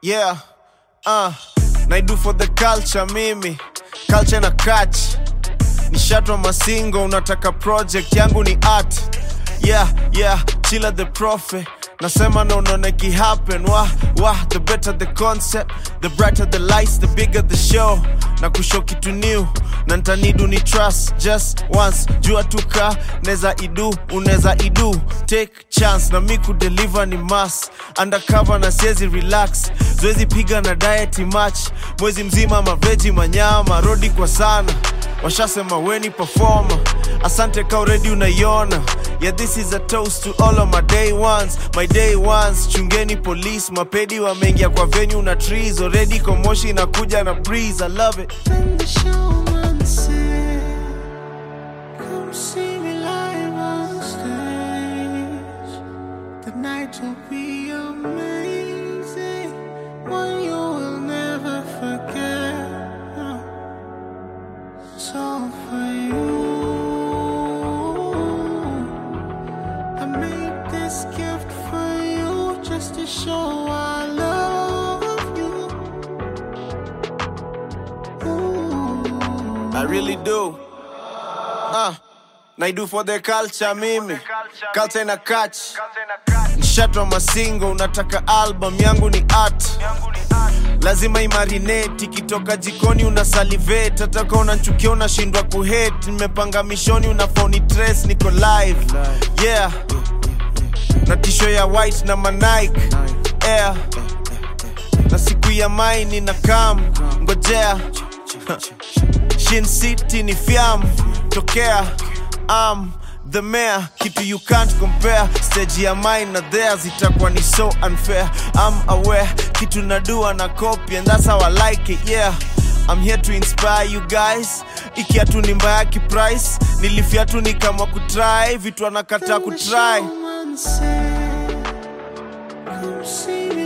Yeah, uh, naidu for the culture mimi culture na catch nishatwa masingo unataka project yangu ni art yeah yeah chila the prophet nasema na unaona ki happen wah wah the better the concept the brighter the lights the bigger the show na kushow kitu new na ntanidu ni trust just once jua tuka neza idu uneza idu take chance na mi kudeliver ni mas undercover na siezi relax zoezi piga na diet match mwezi mzima maveji manyama rodi kwa sana washasema weni performer asante ka uredi unaiona yeah this is a toast to all of my day ones my day ones chungeni police mapedi wameingia kwa venue na trees already komoshi inakuja na breeze i love it Then the showman said, Come see me live on stage. The night will be amazing, one you will never forget. So for you, I made this gift for you just to show I love you. Ooh. I really do. Uh, naidu for the culture mimi culture na catch nshatwa masingo unataka album yangu ni art lazima imarinate ikitoka jikoni una salivate hataka unanchukia unashindwa kuhate nimepanga mishoni una phone trace niko live yeah na tisho ya white na manike air na siku ya maini na kam ngojea Shin City ni fiam tokea am the mayor kitu you can't compare stage ya mine na theirs itakuwa ni so unfair I'm aware kitu nadua na copy and that's how I like it yeah I'm here to inspire you guys ikiatu ni mbaya kiprice nilifiatu ni kama kutry vitu anakataa Then the kutry showman said, Come see me